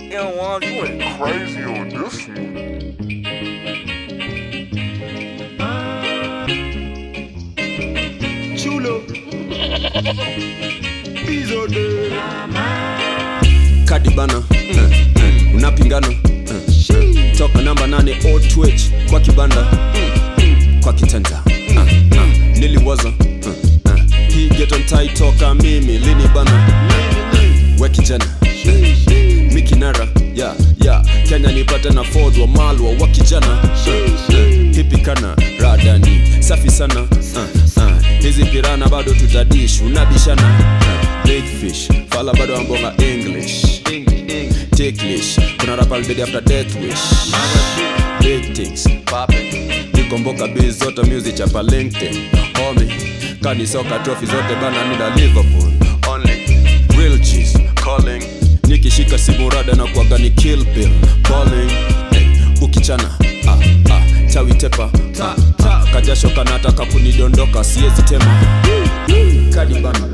Yeah, Juan, you went crazy on this one. Chulo. Bizo de. kadi bana eh, eh, unapingana eh, eh, toka namba nane o twitch kwa kibanda mm, mm, kwa kitanda ah, ah, niliwaza eh, eh, hii getontai toka mimi lini bana we kijana eh, mikinara ya ya kenya nipate na ford wa malwa wa kijana eh, eh, hipikana radani safi sana uh, uh, hizi pirana bado tutadish unabishana uh, big fish fala bado ambonga english ticklish kuna rap already after death wish big things nikomboka biz zote music chapa linkedin homie kani soka trophy zote bana nida liverpool only real cheese calling nikishika simu rada na kuaga ni kill bill calling hey, ukichana ah, ah, chawi tepa ta, ta, kajasho kanataka kunidondoka siezi tema kadi bana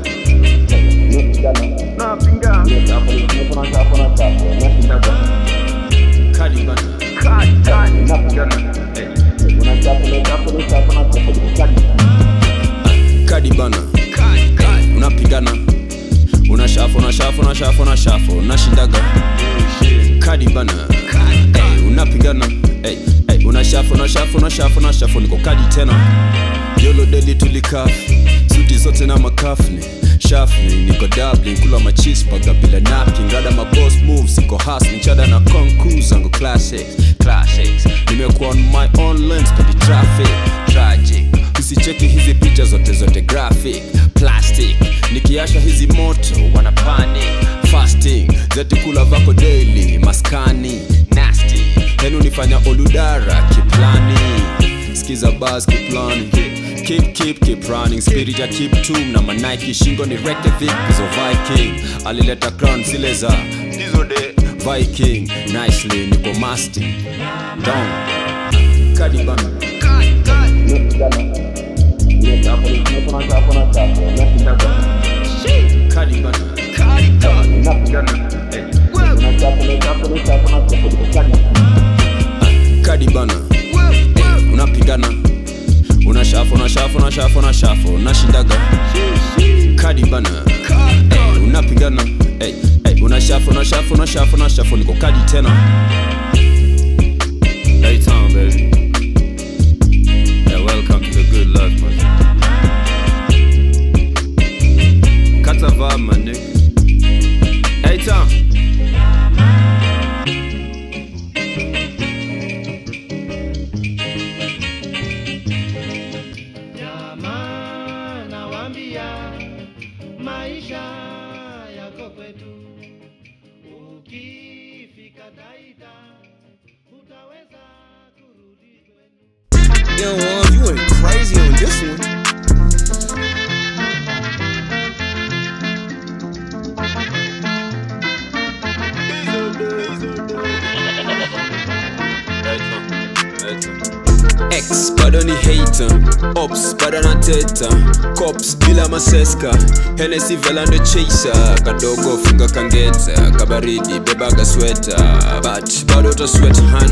kadi bana kadi bana unapigana unashafu unashafu unashafu unashafu unashindaga kadi bana hey, unapigana hey, hey, unashafu unashafu unashafu unashafu niko kadi tena yolo deli tulikafi suti zote na makafni shafni niko dublin kula machispaga bila napkin rada mabos moves iko hasni chada na konku zangu classics classics nimekuwa on my own lens pedi traffic tragic usicheki hizi picha zote zote graphic plastic nikiasha hizi moto wana panic fasting zetikula vako daily maskani nasty henu nifanya oludara kiplani skiza bas kiplani keep keep keep running spirit ya keep tum na manike shingo ni rekte vikizo viking alileta crown zile za dizo de viking nicely niko masting down kadibana kadibana kadibana hey, unapigana unashafu unashafu unashafu unashafu unashindaga kadi bana hey, unapigana hey, hey, unashafu unashafu unashafu unashafu niko kadi tena hey, town, baby. Yeah, welcome to the good life, man. Kata vibe, my nigga. Hey, town. Jamaa nawaambia maisha yako kwetu, ukifika Taita utaweza kurudi kwenu. Yeah, Juan, you went crazy on this one. X bado ni hater Ops bado na teta Cops bila maseska Hennessy velando chaser Kadogo funga kangeta Kabaridi bebaga sweta But bado utasweta